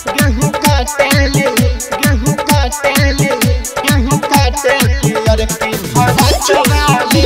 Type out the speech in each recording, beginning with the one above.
गेहूं काटेली गेहूं काटेली गेहूं काटेली और की फड़कवाली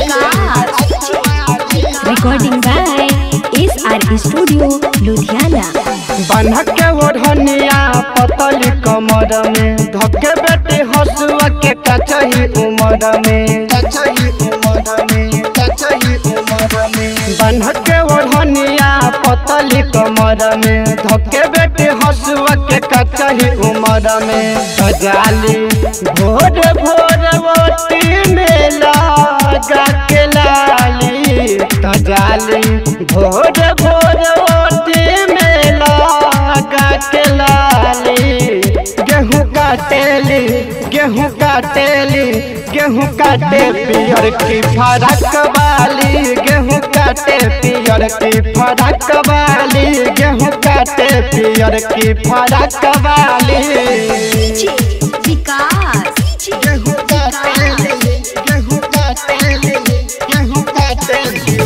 Recording by SR Studio, Ludhiana. बन्हक के ओढ़निया पतली कमर में धके बेटे हसुआ के कचही उमर में कचही उमर में कचही उमर में बन्हक के ओढ़निया पतली कमर में धके बेटे हसुआ के कचही उमर में सजाली भोर भोर ओटी में लगा के लाली सजाली भोर भोर ओटी में लगा के लाली गेहूं काटेली गेहूं काटेली गेहूं काटे पियर की फरक वाली गेहूं काटे पियर की फरक वाली गेहूं काटे पियर की फरक वाली गेहूं काटेली गेहूं काटेली गेहूं काटेली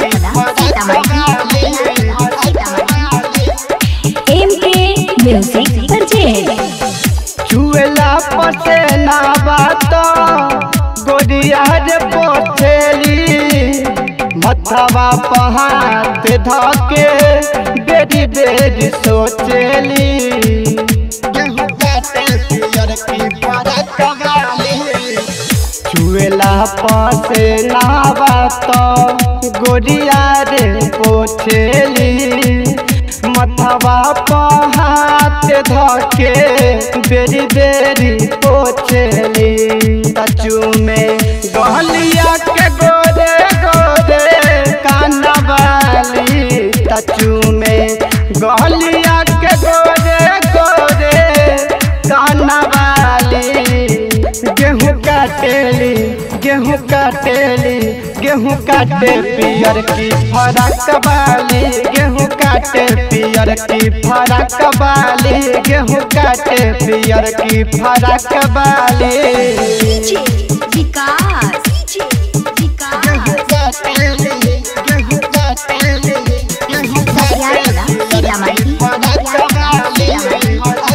MK Music Project. चुएला पसे ना बात गोरिया रे पोछेली मथवा पहात धके बेरी बेरी सोचेली गेहूं काटे पियर की फरक वाली चुएला पसे ना बात गोरिया रे पोछेली मथवा पहात धके बेरी बेरी पोछेली तचू में गहलिया के गोरे गोरे कानवाली तचू में गहलिया के गोरे गोरे कानवाली गेहूं काटेली गेहूं काटेली गेहूं काटे पियर की फरक वाली गेहूं काटे पियर की फरक वाली गेहूं काटे पियर की फरक वाली गेहूं काटेली गेहूं काटेली गेहूं काटेली पियर की फरक वाली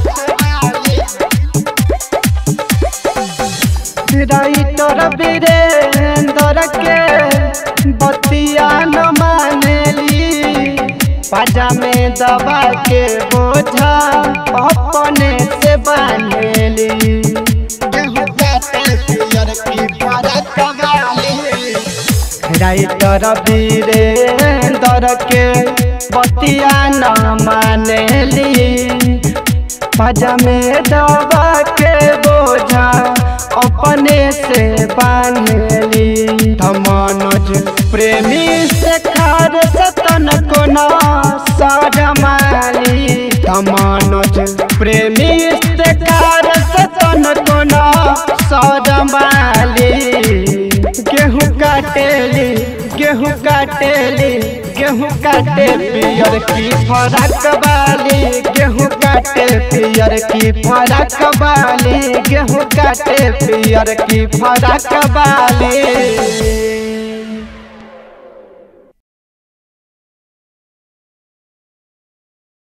राइटर वीरेंद्र के बतिया न मानेली पाजा में दबा के बोझा अपने से बांधेली राइटर वीरेंद्र के बतिया न मानेली पाजा में दबा के बोझा अपने से बांधली मनोज प्रेमी से खार सतन को न सजमाली मनोज प्रेमी से खार सतन को न सजमाली गेहूं काटेली गेहूं काटेली गेहूं काटे पियर की फरक वाली गेहूं काटे पियर की फरक वाली गेहूं काटे पियर की फरक वाली